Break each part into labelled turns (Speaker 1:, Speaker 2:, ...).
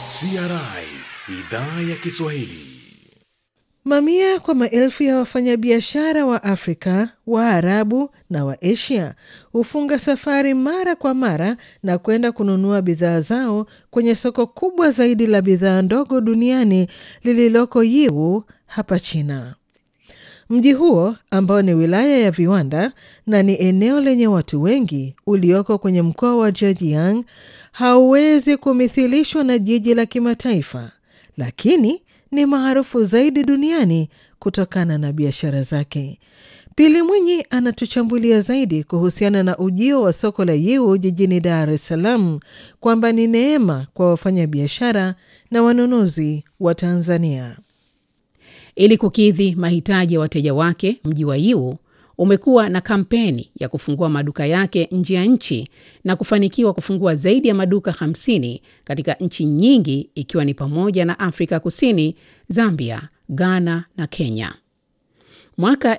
Speaker 1: CRI idhaa ya Kiswahili.
Speaker 2: Mamia kwa maelfu ya wafanyabiashara wa Afrika, Waarabu na wa Asia hufunga safari mara kwa mara na kwenda kununua bidhaa zao kwenye soko kubwa zaidi la bidhaa ndogo duniani lililoko Yiwu hapa China. Mji huo ambao ni wilaya ya viwanda na ni eneo lenye watu wengi ulioko kwenye mkoa wa Zhejiang hauwezi kumithilishwa na jiji la kimataifa, lakini ni maarufu zaidi duniani kutokana na biashara zake. Pili Mwinyi anatuchambulia zaidi kuhusiana na ujio wa soko la Yiwu jijini Dar es Salaam kwamba ni neema kwa wafanyabiashara na wanunuzi wa Tanzania.
Speaker 3: Ili kukidhi mahitaji ya wateja wake, mji wa Yiwu umekuwa na kampeni ya kufungua maduka yake nje ya nchi na kufanikiwa kufungua zaidi ya maduka 50 katika nchi nyingi ikiwa ni pamoja na Afrika Kusini, Zambia, Ghana na Kenya. Mwaka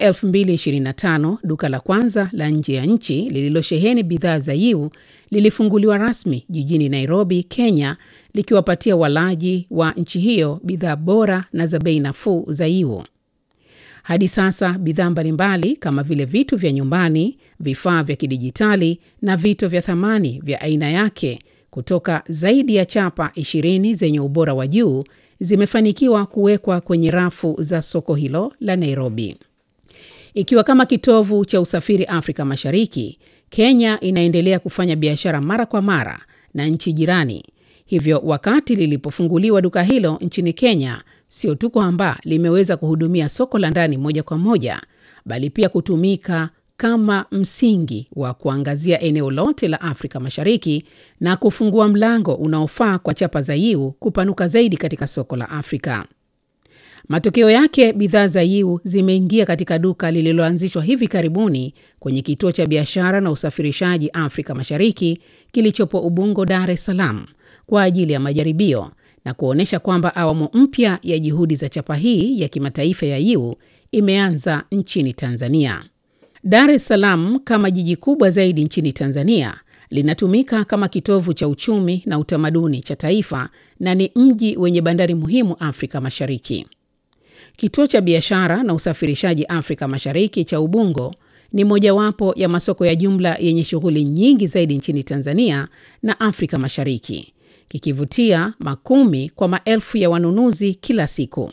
Speaker 3: 2025 duka la kwanza la nje ya nchi lililosheheni bidhaa za Yiwu lilifunguliwa rasmi jijini Nairobi, Kenya, likiwapatia walaji wa nchi hiyo bidhaa bora na za bei nafuu za Yiwu. Hadi sasa bidhaa mbalimbali kama vile vitu vya nyumbani, vifaa vya kidijitali na vito vya thamani vya aina yake kutoka zaidi ya chapa 20 zenye ubora wa juu zimefanikiwa kuwekwa kwenye rafu za soko hilo la Nairobi. Ikiwa kama kitovu cha usafiri Afrika Mashariki, Kenya inaendelea kufanya biashara mara kwa mara na nchi jirani. Hivyo wakati lilipofunguliwa duka hilo nchini Kenya, sio tu kwamba limeweza kuhudumia soko la ndani moja kwa moja, bali pia kutumika kama msingi wa kuangazia eneo lote la Afrika Mashariki na kufungua mlango unaofaa kwa chapa za Yiwu kupanuka zaidi katika soko la Afrika. Matokeo yake, bidhaa za Yiwu zimeingia katika duka lililoanzishwa hivi karibuni kwenye kituo cha biashara na usafirishaji Afrika Mashariki kilichopo Ubungo, Dar es Salaam kwa ajili ya majaribio na kuonyesha kwamba awamu mpya ya juhudi za chapa hii ya kimataifa ya Yiwu imeanza nchini Tanzania. Dar es Salaam kama jiji kubwa zaidi nchini Tanzania linatumika kama kitovu cha uchumi na utamaduni cha taifa na ni mji wenye bandari muhimu Afrika Mashariki. Kituo cha biashara na usafirishaji Afrika Mashariki cha Ubungo ni mojawapo ya masoko ya jumla yenye shughuli nyingi zaidi nchini Tanzania na Afrika Mashariki, kikivutia makumi kwa maelfu ya wanunuzi kila siku.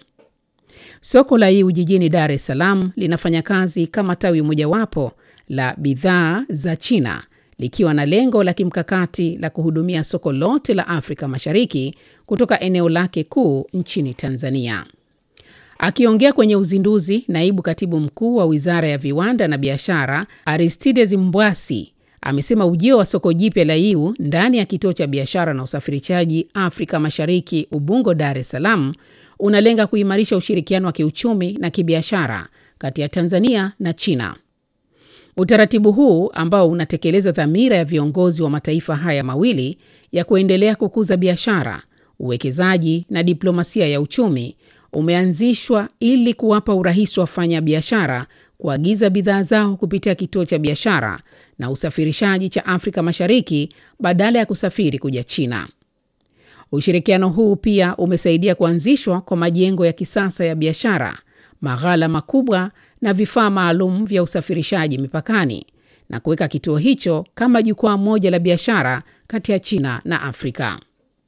Speaker 3: Soko la Yiwu jijini Dar es Salaam linafanya kazi kama tawi mojawapo la bidhaa za China likiwa na lengo la kimkakati la kuhudumia soko lote la Afrika Mashariki kutoka eneo lake kuu nchini Tanzania. Akiongea kwenye uzinduzi, naibu katibu mkuu wa Wizara ya Viwanda na Biashara Aristides Mbwasi amesema ujio wa soko jipya la Yiwu ndani ya kituo cha biashara na usafirishaji Afrika Mashariki Ubungo, Dar es Salaam unalenga kuimarisha ushirikiano wa kiuchumi na kibiashara kati ya Tanzania na China. Utaratibu huu ambao unatekeleza dhamira ya viongozi wa mataifa haya mawili ya kuendelea kukuza biashara, uwekezaji na diplomasia ya uchumi umeanzishwa ili kuwapa urahisi wafanya biashara kuagiza bidhaa zao kupitia kituo cha biashara na usafirishaji cha Afrika Mashariki badala ya kusafiri kuja China. Ushirikiano huu pia umesaidia kuanzishwa kwa majengo ya kisasa ya biashara, maghala makubwa na vifaa maalum vya usafirishaji mipakani na kuweka kituo hicho kama jukwaa moja la biashara kati ya China na Afrika.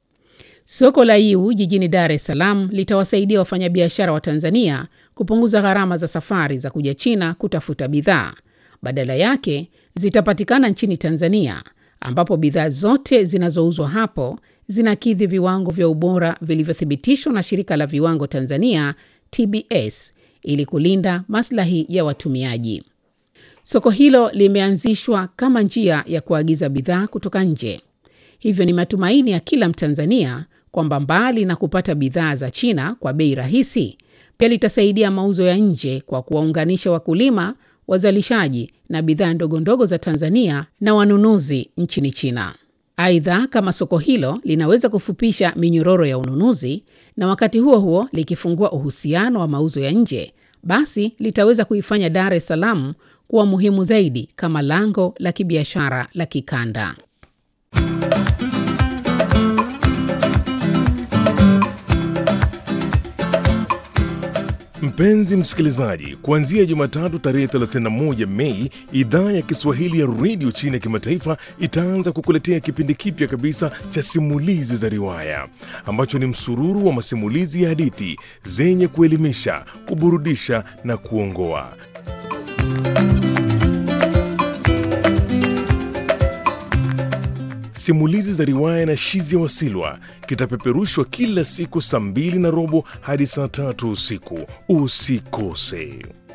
Speaker 3: Soko la Yiwu jijini Dar es Salaam litawasaidia wafanyabiashara wa Tanzania kupunguza gharama za safari za kuja China kutafuta bidhaa. Badala yake zitapatikana nchini Tanzania ambapo bidhaa zote zinazouzwa hapo zinakidhi viwango vya ubora vilivyothibitishwa na Shirika la Viwango Tanzania TBS ili kulinda maslahi ya watumiaji. Soko hilo limeanzishwa kama njia ya kuagiza bidhaa kutoka nje. Hivyo ni matumaini ya kila Mtanzania kwamba mbali na kupata bidhaa za China kwa bei rahisi, pia litasaidia mauzo ya nje kwa kuwaunganisha wakulima, wazalishaji na bidhaa ndogo ndogo za Tanzania na wanunuzi nchini China. Aidha, kama soko hilo linaweza kufupisha minyororo ya ununuzi na wakati huo huo likifungua uhusiano wa mauzo ya nje, basi litaweza kuifanya Dar es Salaam kuwa muhimu zaidi kama lango la kibiashara la kikanda.
Speaker 1: Mpenzi msikilizaji, kuanzia Jumatatu tarehe 31 Mei, idhaa ya Kiswahili ya redio chini ya kimataifa itaanza kukuletea kipindi kipya kabisa cha simulizi za riwaya ambacho ni msururu wa masimulizi ya hadithi zenye kuelimisha, kuburudisha na kuongoa. Simulizi za riwaya na Shizi ya Wasilwa kitapeperushwa kila siku saa mbili na robo hadi saa tatu usiku. Usikose.